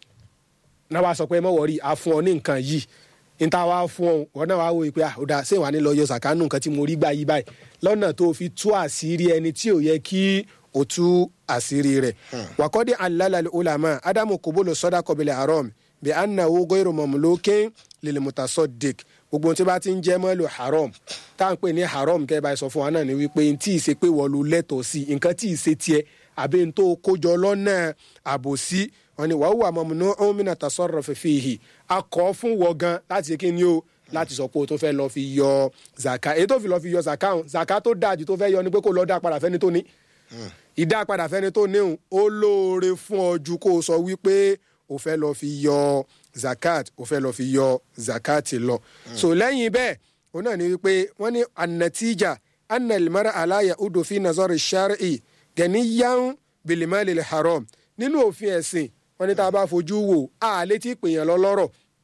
náà wá sọ pé mọ̀ wọ́rí a fún ọ ní nǹkan yìí níta wá fún ọ wọn náà wá wò pé ah, ó dáa ṣé wàá ní lọ yọ sàkánù nǹkan tí mo rí gbà yí báyìí lọ́nà tó fi tú àṣírí ẹni tí ò yẹ kí o tú àṣírí rẹ̀ wàkọ́dé alálàlẹ́ olàmọ́ ádámù kòbólò sọ́dà kọ́bílẹ̀ haram bí anna owó gbèrò mọ̀múlókè lèlè mùtàsọ́dẹ̀k gbogbo ohun tí bá ti ń jẹ́ mọ́lò haram tá à ń pè ní haram kẹ́ ẹ bá sọ fún wa náà ni wípé n tí ì ṣe pé wọ́n lu lẹ́tọ̀ọ́ sí nǹkan tí ì ṣe tiẹ̀ àbí n tó kójọ lọ́nà àbòsí wọn ni wàá wà mọ̀múnú ọ̀húnmínà tasọ̀rọ̀ fífi hì akọ̀ fún wọ gan láti ṣe kí ni o láti sọ pé o tó fẹ́ lọ fi yọ zaka èyí tó fi lọ fi yọ zaka hàn zaka tó dáa jù tó fẹ́ yọ ni pé kó lọ dá padà fẹ́ni tó ní ìdá padà fẹ́ni tó níhùn ó lóore fún ọ ju kó o sọ wípé o fẹ́ lọ fi yọ zakat o fẹ́ lọ fi yọ zakat lọ so lẹ́yìn bẹ́ẹ̀ òun náà ni wípé wọ́n ní anatija analimara alaya udo fi nazari shari gẹ̀níyàn bilimali haram nínú òfin ẹ̀sìn wọ́n ní tá a bá fojú wò á létí pèèyàn lọ́lọ́rọ̀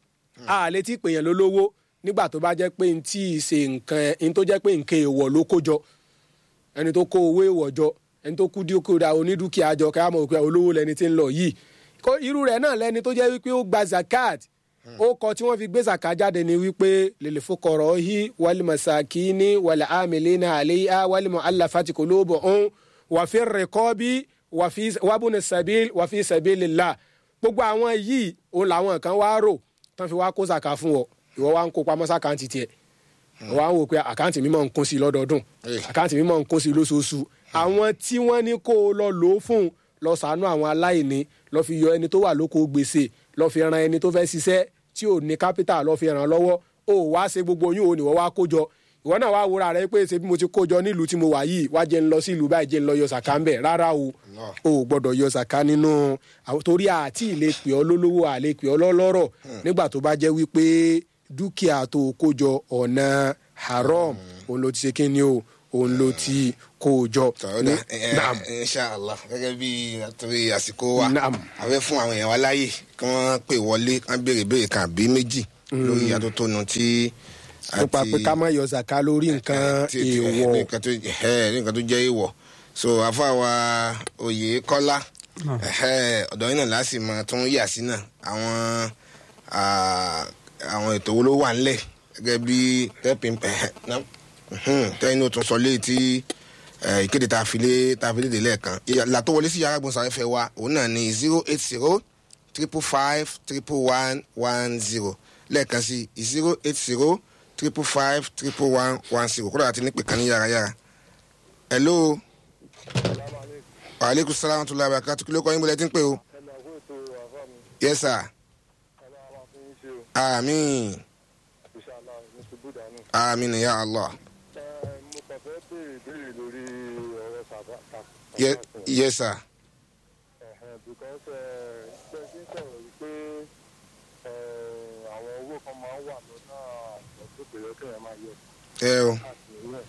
a létí pèèyàn lólówó nígbà tó bá jẹ́ pé n tí ì ṣe nǹkan n tó jẹ́ pé nǹkan èèwọ̀ ló kó jọ ẹni tó kó owó èèwọ̀ jọ ẹni tó kú dúkìá onídùkìá jọ ká mọ̀ pé olówó lẹni tí ń lọ yìí kó irú rẹ̀ náà lẹni tó jẹ́ wípé ó gba zakat ó kọ tí wọ́n fi gbé zakat jáde ni wípé lèlè fúkọ̀rọ̀ hí wàlí masakini wàlí amìlínà àléyà wàlí mọ̀ aláfàtì kò lóbọ̀ ọ̀hún wàfi rẹ̀kọ́bí wàbùnú sabil wàfi sabilillah gbogbo àwọn yìí òun làwọn kan wá rò tán fi wá kó zakat fún ọ ìwọ wá ń kó pamọ́ sákàǹtì tiẹ̀ wọ́n á wò pé àkáǹtì mi máa ń kún sí i lọ́dọọdún àkáǹtì mi máa ń kún sí i lóṣooṣù àwọn tí wọ́n ní kó o lọ lò ó fún lọ sàánú àwọn aláìní lọ fi yọ ẹni tó wà lóko gbèsè lọ fi ran ẹni tó fẹ́ ṣiṣẹ́ tí ò ní kápítà lọ fi ràn lọ́wọ́ o wá ṣe gbogbo yín o ní wọ́n wá kó jọ ìwọ náà wá wúra rẹ pé ṣe bí mo ti kó jọ nílùú tí mo wà yìí wá jẹ́ ń lọ sí ìlú báyìí jẹ́ ń lọ yọ sàká ń bẹ̀ rárá o o ò gbọ́dọ̀ yọ sàká nínú torí àti ìlè pè ọ́ lólówó àlè pè ọ́ lọ́lọ́rọ̀ nígbà tó bá jẹ́ wípé dúkìá tó kó jọ ọ̀nà haram òun ló ti ṣe kí ni o òun ló ti kó o jọ. tọ́lá inshallah gẹ́gẹ́ bí àtúrí àsìkò wa Naam. a fẹ́ fún àwọn èèyàn wa láàyè kí wọ́n pè wọlé kí wọ́n béèrè béèrè kan àbí méjì lórí atótónu tí nípa pé ká má yọ zaka lórí nǹkan tí- tí- èèwọ̀ nǹkan tó ẹ, nǹkan tó jẹ́ èèwọ̀ so àfàwà oyè kọ́lá ẹ̀hẹ́, ọ̀dọ̀ yín náà láti máa tún yà sí náà àwọn ah, àwọn ètò wo ló wà ńlẹ̀ gẹ́gẹ́ bí tẹ́pìn tẹ́yìn ó tún sọ léyìí tí eh, ìkéde tá a fi lé tá a fi léde lẹ́ẹ̀kan ìlà tó wọlé sí yàrá gbọ̀nsáfẹ́fẹ́ wa òun náà ní zero eight zero triple five triple one one zero lẹ́ẹ̀kan sí zero eight zero triple five triple one one zero kódà àti nípe kan ní yàrá-yàrá. hello. waaleykum salaam wa rahmatulahi wa barakatuh kí ló kọ́ yín bọ́lẹ̀ tí ń pè o. yes sir. amiin amiin ya allah. mo kàn fẹ́ béèrè béèrè lórí ọ̀rọ̀ sàbá Ye- yes sir. because ṣe ṣe ń sọ̀rọ̀ wípé àwọn owó kan máa ń wà lọ́nà ọ̀dọ́ pèrè kéèyàn máa yọ ẹ o káàkiri rẹ̀.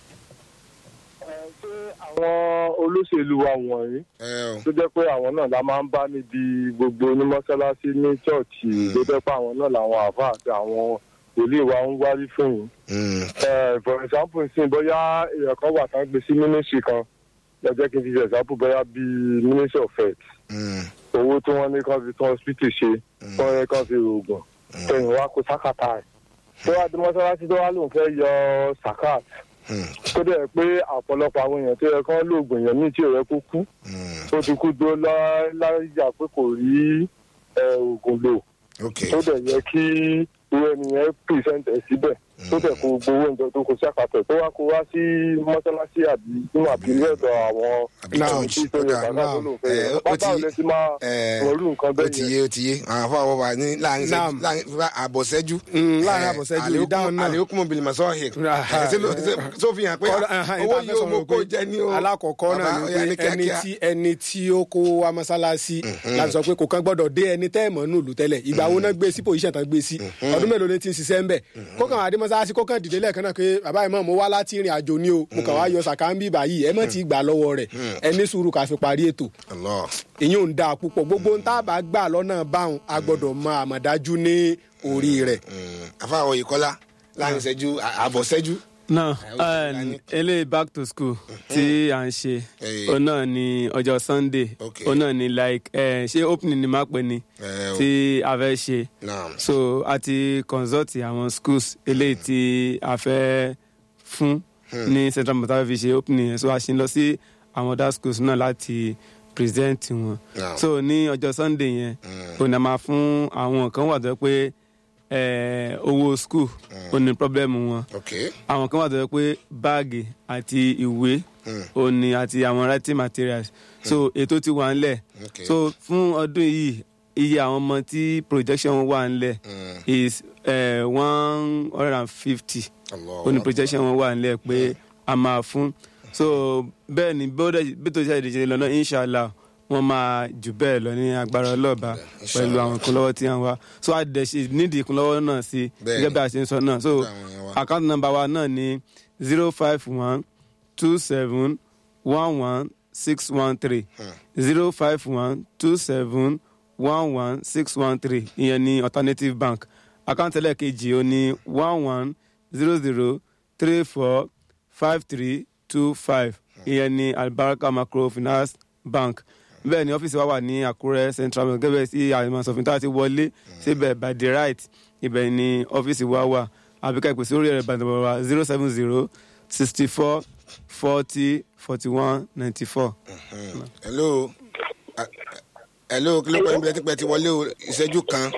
ṣé àwọn olóṣèlú wa wọ̀nyí ẹ o tó jẹ́ pé àwọn náà la máa ń bá níbi gbogbo ní mọ́ṣáláṣí ní ṣọ́ọ̀ṣì tó jẹ́ pé àwọn náà làwọn àáfàá àti àwọn wòlíì wa ń wárí fún yìí. Mm, Eh, for example sin bóyá èèyàn kan wà tán gbé sí ministry kan lọ́jọ́ kí n fi ṣe example bóyá bíi ministry of health mm, owó tí wọ́n ní kán fi tán hospital ṣe kán yẹ kán fi rògùn tẹ̀yìn wá kó sákàtà ẹ̀ tó wá di mọ́sálásí tó wá lóun fẹ́ yọ sakat mm, tó dẹ̀ pé ọ̀pọ̀lọpọ̀ àwọn èèyàn tó yẹ kán lóògùn èèyàn míì tí ò yẹ kó kú mm. tó ti kú dó láyà pé kò rí eh, oògùn lò ok tó dẹ̀ yẹ kí irú ẹnìyẹn pìrìsẹ́ǹtì ẹ̀ síbẹ̀ tó dẹ̀ kó gbowó oúnjẹ tó kó sí àkàtọ̀ tó wá kó wá sí mọ́sálásí àbí nínú àbílẹ̀ ọ̀dọ̀ àwọn Àbí Now, church, tí tó yẹ ó dà. bàbá tó lò fẹ́ Eh, yẹ ó bàbá ti- ò lè ti máa eh, wọlú nǹkan ó bẹ́ẹ̀ ti yẹn. yé ó ti yé àwọn afọwọ́ wa ní láàrin Naam. ìṣẹ́jú- láàrin àbọ̀sẹ́jú. Mm, láàrin àbọ̀sẹ́jú, ìdáhùn náà. àlékún mobili masọ́ọ̀hìn. Aha. tó fi hàn pé Ọ̀rọ̀- ẹ̀hán, owó ìta fẹ́ yóò sọ̀rọ̀ mú kó pé jẹ ní o. alákọ̀ọ́kọ́ náà Bàbá, ó yá ni ní pé ẹni kíákíá. tí ẹni tí ó kó wa mọ́sálásí láti sọ pé kò kán gbọ́dọ̀ dé ẹni tẹ́ ẹ̀ mọ́ nù lù tẹ́lẹ̀ ìgbà wo náà gbé sí pòsíṣàn tán gbé sí ọdún mélòó ni ti ń ṣiṣẹ́ ń bẹ̀ kó kàn wá dé mọ́sálásí kó kàn dìde lẹ́ẹ̀kan náà pé bàbá ìmọ̀ mo wá láti ìrìn àjò ní o mo kàn wá yọ sàkáńbì báyìí ẹ mọ̀ ti gbà lọ́wọ́ rẹ̀ ẹ ní sùúrù ká fi parí ètò Allah. ìyẹn ò ń dáa púpọ̀ gbogbo ń tá a bá gbà lọ́nà báwọn a gbọ́dọ̀ mọ àmọ̀dájú ní orí rẹ̀ Mm, afáwọ̀ yìí kọ́lá láàrin ìṣẹ́jú à- àbọ̀sẹ́jú. náà ó ti wà ní- eléyìí back to school tí à ń ṣe Eh. òun náà ni ọjọ́ sunday Okay. òun náà ni like eh, ṣé opening ni máa pè ní Eh, o. tí a fẹ́ ṣe Naam. so a ti consult àwọn schools eléyìí tí a fẹ́ fún ní central mosque fi ṣe opening yẹn so a ṣe ń lọ sí àwọn other schools náà láti present wọn Naam. so ní ọjọ́ sunday yẹn òun náà máa fún àwọn kan wà tó yẹ pé eh, owó school ó ní problem wọn ok àwọn kan wà tó yẹ pé báàgì àti ìwé òní àti àwọn writing materials so ètò ti wà ńlẹ̀ ok so fún ọdún yìí iye àwọn ọmọ tí projection wà ńlẹ̀ Mm. is one hundred and fifty Allah. ó ní projection wọn wà ńlẹ̀ pé a máa fún so bẹ́ẹ̀ ni bí ó dẹ̀- bí tó ṣe ìdíje lọ́nà inshallah wọ́n máa jù bẹ́ẹ̀ lọ ní agbára ọlọ́ọ̀bá pẹ̀lú àwọn ìkúnlọ́wọ́ tí wọ́n wá so a dẹ̀ ṣe nídìí ìkúnlọ́wọ́ náà sí Bẹ́ẹ̀ gẹ́gẹ́ bí a ṣe ń sọ náà so Nígbà àwọn yẹn wá. account number wa náà ni zero five one two seven one one six one three zero five one two seven one one six one three ìyẹn ní alternative bank account ẹlẹ́ẹ̀kejì ó ní one one zero zero three four five three two five ìyẹn ní albaraka microfinance bank bẹ́ẹ̀ ni ọ́fíìsì wa wà ní àkúrẹ́ central bank gẹ́gẹ́ sí àìmọ̀sọ̀fin tá a ti wọlé síbẹ̀ by the right ibẹ̀ ni ọ́fíìsì wa wà àbíká ìpèsè orí ẹ̀rọ ìbàdàn wa zero seven zero sixty four forty forty one ninety four. hello Ah, hello kí ló kọ́ ibi ẹtí pẹ́ ti wọlé o ìṣẹ́jú kan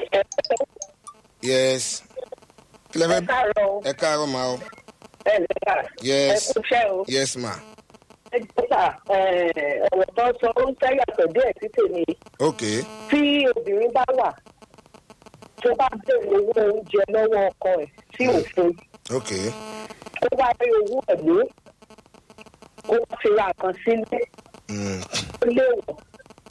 yes kí lẹ fẹ́ káàárọ̀ o ẹ káàárọ̀ ma o ẹ lè kà ẹ yes kú iṣẹ́ o yes ma ẹ jọ́sà ọ̀rọ̀ tó sọ ó ń tẹ́yàtọ̀ díẹ̀ sí tèmi ok tí obìnrin bá wà tó bá bèrè owó oúnjẹ lọ́wọ́ ọkọ ẹ̀ tí ò fún ok ó wá rí owó ẹ̀ lé ó wá fi ra nǹkan sílé mm. ó léwọ̀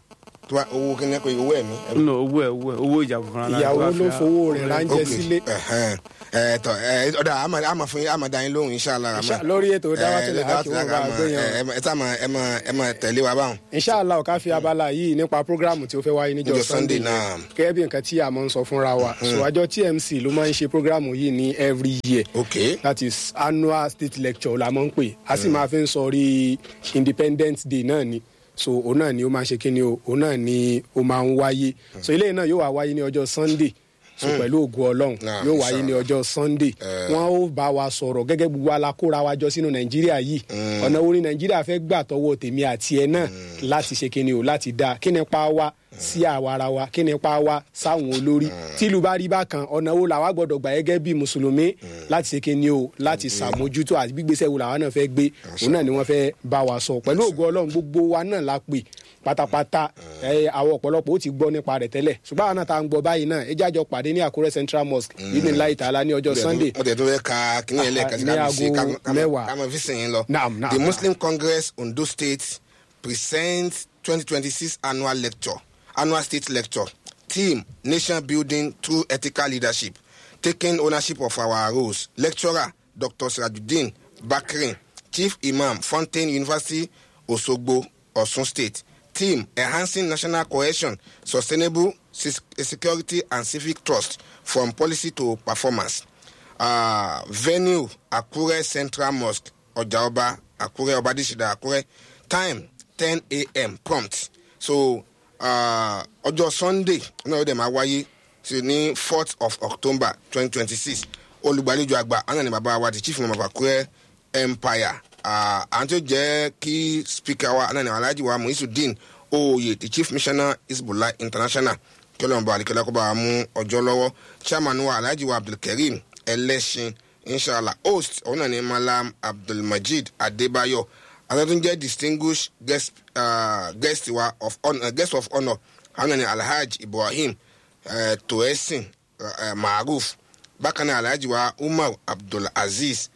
tó bá owó kí ni kò owó ẹ̀mí. nínú owó ẹ owó ẹ owó ìjà fúnra lára ìyàwó wá ló fẹ́- fowó rẹ̀ ránjẹ́ Ok, sílé ẹhẹn. ẹ tọ ẹ ọdọ àmà àmà fún yín àmà dá yín lóhùn inshallah rahman. Insha- lórí ètò dáwàtúlẹ̀ Eh, hákì wọn bá Rahman, gbé yẹn ẹ ẹ tá máa ẹ máa ẹ máa tẹ̀lé wa báwọn. inshallah ká fi abala yìí nípa programu tí ó fẹ́ wáyé níjọ́ Níjọ́ sunday Sunday náà. gẹ́gẹ́ bí nǹkan tí a máa ń sọ fúnra wa so àjọ tmc ló máa ń ṣe programu yìí ní every year ok that is annual state lecture la máa ń pè a sì máa fi ń sọrí independence day náà ni so òun náà ni ó máa ṣe kí ni o òun náà ni ó máa ń wáyé so eléyìí náà yóò wá wáyé ní ọjọ́ sunday so pẹ̀lú ògùn ọlọ́run Nah, yóò wáyé ní ọjọ́ sunday Eh. wọ́n ó bá wa sọ̀rọ̀ gẹ́gẹ́ gbogbo alákóra wa jọ sínú nàìjíríà yìí ọ̀nà wo ni nàìjíríà fẹ́ gbà tọwọ́ tèmi àti ẹ náà láti ṣe kí ni o láti dáa kí ni pa wá sí àwa ara wa kí ni pa wá sáwọn olórí tílu bá rí bákan ọ̀nà wo làwa gbọ́dọ̀ gbà gẹ́gẹ́ bí mùsùlùmí láti ṣe kí ni o láti ṣàmójútó àti gbígbésẹ̀ wo làwa náà fẹ́ gbé òun náà ni wọ́n fẹ́ bá wa sọ pẹ̀lú ògo ọlọ́run gbogbo wa náà la pè pátápátá ẹ àwọn ọ̀pọ̀lọpọ̀ ó ti gbọ́ nípa rẹ̀ tẹ́lẹ̀ ṣùgbọ́n àwọn náà tá à ń gbọ́ báyìí náà ẹ jájọ pàdé ní àkúrẹ́ central mosque yìí ní láì tààlà ní ọjọ́ sunday mo tẹ̀ tó fẹ́ ka kíní yẹn lẹ́ẹ̀kan sí Ní ká fi ṣe aago mẹ́wàá. ká máa fi sìn yín lọ. Naam, naam, the naam. muslim congress ondo state presents twenty twenty six annual lecture annual state lecture theme nation building through ethical leadership taking ownership of our roles lecturer dr sirajuddin bakrin chief imam fountain university osogbo osun state theme enhancing national cohesion sustainable sis- security and civic trust from policy to performance uh, venue akure central mosque ọjàọba akure ọbadísídà akure time ten a.m. prompt so uh, ọjọ́ sunday náà ó dẹ̀ máa wáyé sí ní fourth of october twenty twenty six olùgbàlejò àgbà àwọn ní bàbá wa the chief imam of akure empire uh, àwọn tó jẹ́ kí speaker wa àwọn ní alhaji wa muisudeen oyè the chief missioner isbullah international kí ọlọ́run bá alikẹ́lá kó bá wa mú ọjọ́ lọ́wọ́ chairman wa alhaji wa abdulkareem ẹlẹ́sìn inshallah host òun náà ni malam abdulmajid adébáyọ̀ àtàtún jẹ́ distinguished guest, uh, guest wa of honour guest of honour àwọn náà ni alhaji ibrahim uh, toesin uh, maruf bákan náà alhaji wa umar abdulaziz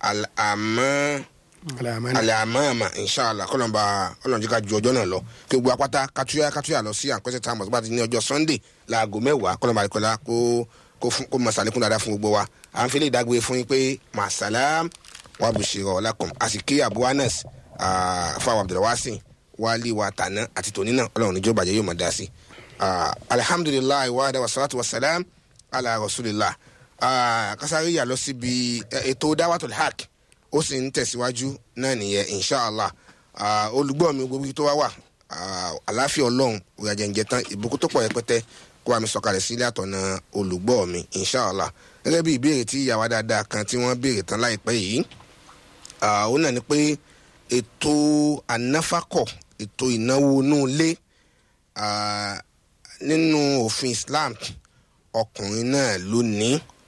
al-amah alamani alamama inshallah kọlọmba ọlọmọdé ká ju ọjọ náà lọ kí gbogbo apáta katuya katuya lọ sí àǹkọsẹ tá a mọ̀ tó bá ti ní ọjọ́ sunday láago mẹ́wàá kọlọmba àdìkọlá kó kó fún kó masalekun dáadáa fún gbogbo wa à ń fi lè dágbére fún yín pé masalam wa bushira ọlákùn a sì kí abu anas ah, fún àwọn abdulwasin wálé wa tàná àti tòní náà ọlọ́run níjọ́ bàjẹ́ yóò máa dá sí Ah, alihamdulilayi wa adá wa salatu wa salam ala rasulillah Ah, kásáré yà lọ síbi eh, ètò dáwàtò haq ó sì ń tẹ̀síwájú náà nìyẹn inshallah Ah, olùgbọ́ mi gbogbo ibi tó wá wà ah, àláfíà ọlọ́run òyàjẹ̀ǹjẹ̀ tán ìbùkún tó pọ̀ rẹpẹtẹ kó wa mi sọ̀kalẹ̀ sílé àtọ̀nà olùgbọ́ mi inshallah gẹ́gẹ́ bí ìbéèrè tí ìyàwó dáadáa kan tí wọ́n béèrè tán láìpẹ́ yìí Ah, ó náà ni pé ètò ànáfàkọ̀ ètò ìnáwó inú ilé ah, nínú òfin islam ọkùnrin náà ló ní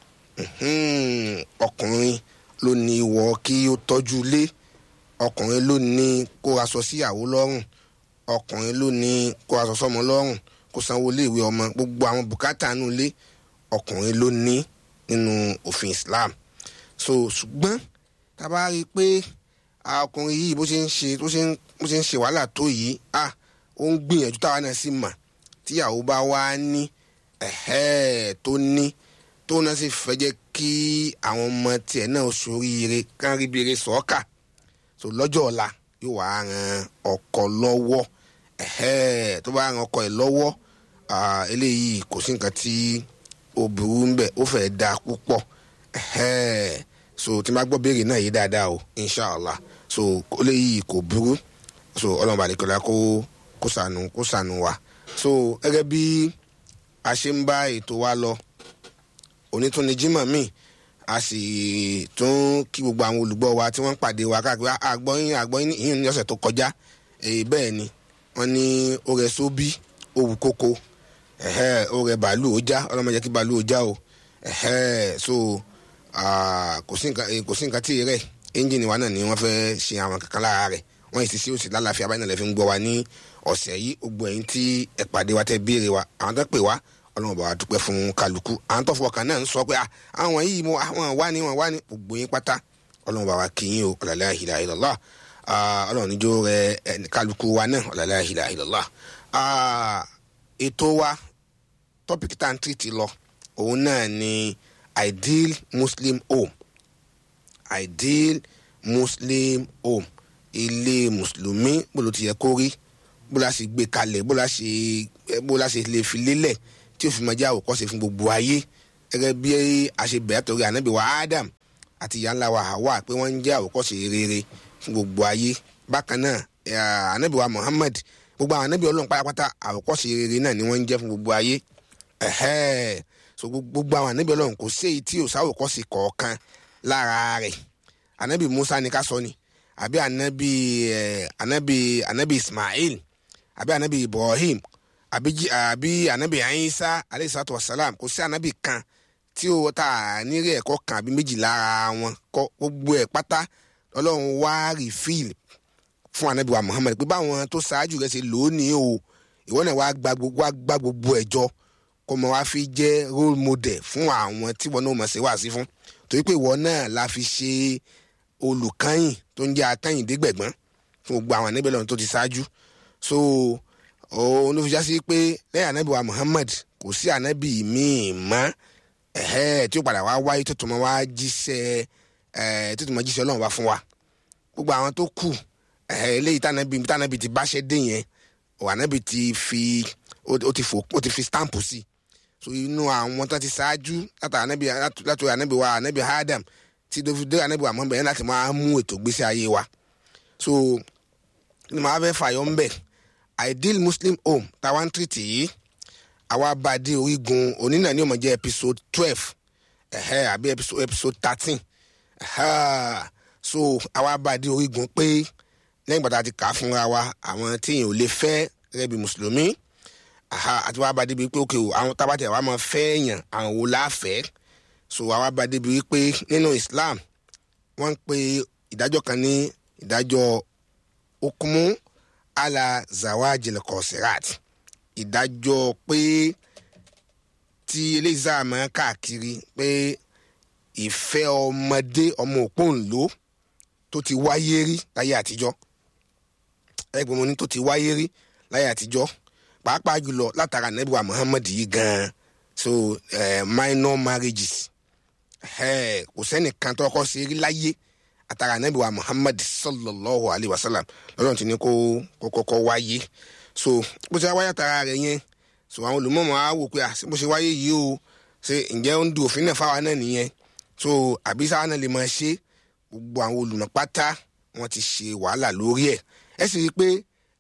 Mhm. ọkùnrin ló ní ìwọ kí ó tọ́jú ilé ọkùnrin ló ní kó aṣọ síyàwó lọ́rùn ọkùnrin ló ní kó aṣọ sọ́mọ lọ́rùn kó sanwó iléèwé ọmọ gbogbo àwọn bùkátà nínú ilé ọkùnrin ló ní nínú òfin islam so ṣùgbọ́n tá a bá rí i pé ah, ọkùnrin yìí bó ṣe ń ṣe bó ṣe ń bó ṣe ń ṣe wàhálà tó yìí ah ó ń gbìyànjú táwa náà sì mà tíyàwó bá wá ní ẹ̀hẹ́ tó ní tó náà sì fẹ́ jẹ́ kí àwọn ọmọ tiẹ̀ náà soríire kán rí bèrè sọ́ọ̀kà so lọ́jọ́ ọ̀la yóò wá ran ọkọ lọ́wọ́ ẹ̀hẹ́ tó bá ran ọkọ ẹ̀ lọ́wọ́ ah, eléyìí kò sí nǹkan tí ó burú ń bẹ̀ ó fẹ́ da púpọ̀ ẹ̀hẹ́ so tí n bá gbọ́ béèrè náà yé dáadáa o inshallah so eléyìí kò burú so ọlọ́run bàdìkọ́lá kó kó sànù kó sànù wa so gẹ́gẹ́ bí a ṣe ń bá ètò wa lọ onítúni jimoh mi a sì tún kí gbogbo àwọn olùgbọ́ wa tí wọ́n ń pàdé wa káàkiri àgbọ̀yìn àgbọ̀yìn ìyún ní ọ̀sẹ̀ tó kọjá èyí bẹ́ẹ̀ ni wọ́n ní ó rẹ sóbí ó wù kókó ẹ̀hẹ́, ó rẹ bàálù ó já ọlọ́mọ jẹ́ kí bàálù ó já o ẹ̀hẹ́, so ah, kò sí nǹkan eh, kò sí nǹkan tí ì rẹ̀ ẹ́ńjìnì wa náà ni wọ́n fẹ́ ṣe àwọn kankan lára rẹ̀ wọ́n yìí ti sí òsì lálàáfíà báyìí náà lè fi ń gbọ́ wa ní ọ̀sẹ̀ yìí gbogbo ẹ̀yin tí ẹ pàdé wa tẹ́ béèrè wa àwọn tó pè wá ọlọ́run bá wa dúpẹ́ fún kálukú àwọn tó fọkàn náà ń sọ pé "Ah, àwọn yìí mo àwọn wá ní wọn wá ní gbogbo yín pátá ọlọ́run bá wa kì í o ọ̀làlẹ́ àhìlá ìlọ́lá ọlọ́run níjó rẹ ẹni kálukú wa náà ọ̀làlẹ́ àhìlá ìlọ́lá Ah, ètò wa tọ́pìkì tá à ń tìrìtì lọ òun náà ni ideal muslim home ideal muslim home ilé mùsùlùmí bó ló ti yẹ kó rí bó la ṣe gbé kalẹ̀ bó la ṣe bó la ṣe lè fi lélẹ̀ tí ó fi máa jẹ́ àwòkọ́ṣe fún gbogbo ayé gẹ́gẹ́ bí a ṣe bẹ̀rẹ̀ torí ànábì wa adam àti ìyá ńlá wa hawa pé wọ́n ń jẹ́ àwòkọ́ṣe rere fún gbogbo ayé bákan náà eh, ànábì wa muhammad gbogbo àwọn ànábì ọlọ́run pátápátá àwòkọ́ṣe rere náà ni wọ́n ń jẹ́ fún gbogbo ayé ẹ̀hẹ́ so gbogbo àwọn ànábì ọlọ́run kò sí èyí tí ò sáwòkọ́ṣe kọ̀ọ̀kan lára rẹ̀ ànábì musa ni ká sọ ni àbí ànábì eh, ànábì ànábì ismail àbí ànábì ibrahim àbí jí- àbí ànábì ayisa aleyhi salatu wa salam kò sí ànábì kan tí ó ta nírè ẹ̀kọ́ kan àbí méjì lára wọn kọ́ gbogbo ẹ̀ pátá ọlọ́run wá rìfíìl fún anabi wa muhammed pé báwọn tó ṣáájú rẹ ṣe lò ó ní o ìwọ náà wàá gba gbogbo wàá gba gbogbo ẹ jọ kó mọ wá fi jẹ role model fún àwọn tí wọn náà mọ̀ sí wá sí fún torí pé ìwọ náà la fi ṣe olùkányìn tó ń jẹ́ akányìndégbẹ̀gbọ́n fún gbogbo àwọn anabi ọlọ́run tó ti ṣáájú so òun ló fi já sí pé lẹ́yìn anabi wa muhammed kò sí anabi míì mọ́ ẹ̀hẹ́ tí ó padà wá wáyé tó tó mọ́ wá jíṣẹ́ ẹ̀ tó tó mọ́ jíṣẹ́ ọlọ́run wá fún wa gbogbo àwọn tó kù ẹ̀ eléyìí tànàbí tànàbí ti báṣẹ́ dé yẹn ọ̀ ànábì ti fi ó ó ti fò ó ti fi stamp sí so inú àwọn tó ti ṣáájú látà ànábì látò ànábì wa ànábì adam tí dófídé ànábì wa mọ́bẹ̀ yẹn láti máa mú ètò gbèsè ayé wa so ní màá fẹ́ fàyọ ń bẹ̀ ideal muslim home táwa ń tìrìtì yìí àwa bá a dé orígun onínà ní ó máa jẹ́ episode twelve ẹ̀hẹ́ àbí episode episode thirteen so àwa bá a dé orígun pé lẹ́yìn gbàtà ti kà á fúnra wa àwọn téèyàn ò lè fẹ́ gẹ́gẹ́ bí mùsùlùmí aha, àti wàá bá a débi pé òkè o àwọn tábàtì àwa máa fẹ́ èèyàn àwọn wo la fẹ́ so àwa bá a débi wípé nínú islam wọ́n ń pe ìdájọ́ kan ní ìdájọ́ okumu ala zawajil kọsirat ìdájọ́ pé tí eléyìí sáà máa káàkiri pé ìfẹ́ ọmọdé ọmọ òpóǹló tó ti wáyé rí láyé àtijọ́ ẹgbẹ́ mo ní tó ti wáyé rí láyé àtijọ́ pàápàá jùlọ látara nẹ́bíwá muhammed yìí gan-an so uh, minor marriages eh, kò sẹ́nìkan tó kọ́ sí rí láyé àtara nẹ́bíwá muhammed sallallahu alayhi wa sallam lọ́dọ̀ tí ní kó kó kọ́kọ́ wáyé so bó ṣe wáyé àtara rẹ̀ yẹn so àwọn olùmọ̀mọ́ á wò pé à bó ṣe wáyé yìí o ṣe ǹjẹ́ ó ń du òfin náà fáwa náà nìyẹn so àbí sáwa náà lè máa ṣe gbogbo àwọn olùmọ̀ pátá wọn ti ṣe wàhálà lórí ẹ̀ ẹ sì rí i pé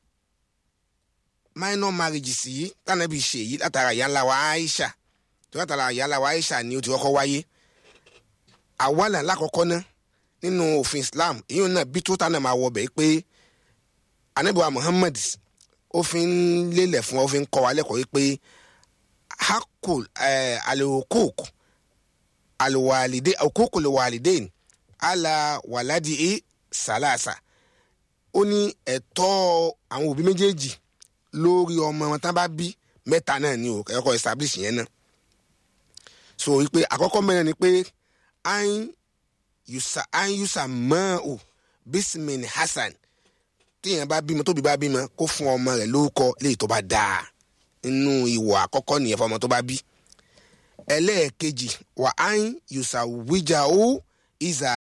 minor marriages yìí tànàbí ṣe yìí látara ìyá ńlá wa aisha tó látara ìyá ńlá wa aisha ni ó ti kọ́kọ́ wáyé àwàlà lákọ̀ọ́kọ́ ná nínú òfin islam èyí náà bí tó tánà máa wọ bẹ́ẹ̀ pé anabiwa muhammad ó fi ń lélẹ̀ fún wa ó fi ń kọ́ wa lẹ́kọ̀ọ́ yìí pé hakul alihukuk aliwalide hukuku liwalidain ala waladi e salasa ó ní ẹ̀tọ́ àwọn òbí méjèèjì lórí ọmọ wọn tán bá bí mẹ́ta náà ni o ẹ̀kọ́ establish yẹn náà so wípé àkọ́kọ́ mẹ́rin ni pé ain yusa ain yusa mọ́ o bismin hasan téèyàn bá bímọ tóbi bá bímọ kó fún ọmọ rẹ̀ lórúkọ léyìí tó bá dáa nínú ìwọ̀ àkọ́kọ́ nìyẹn fọmọ tó bá bí ẹlẹ́ẹ̀kejì wà ain yusa wíjà o ìzà